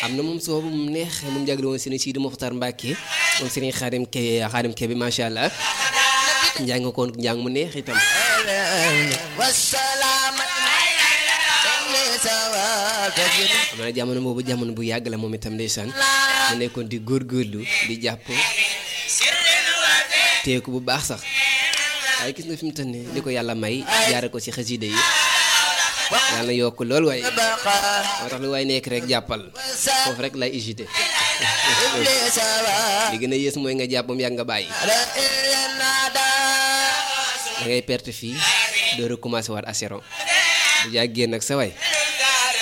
am na moom soobu mu neex moom jagle woon sëriñ Sidi Mokhtar Mbacke moom sëriñ Xaadim Ke Xaadim Ke bi macha allah njàng ko njàng mu neex itam xam naa jamono boobu jamono bu yàgg la moom itam ndeysaan mu nekkoon di góorgóorlu di jàpp teeku bu baax sax waaye gis nga fi mu toll nii li ko yàlla may jaare ko ci xasida yi yàlla yokk lool waaye moo tax lu waay nekk rek jàppal foofu rek lay hésité li gën a yées mooy nga jàpp moom yàgg nga bàyyi da ngay perte fii door a commencé waat assuron bu jàggee nag sa waay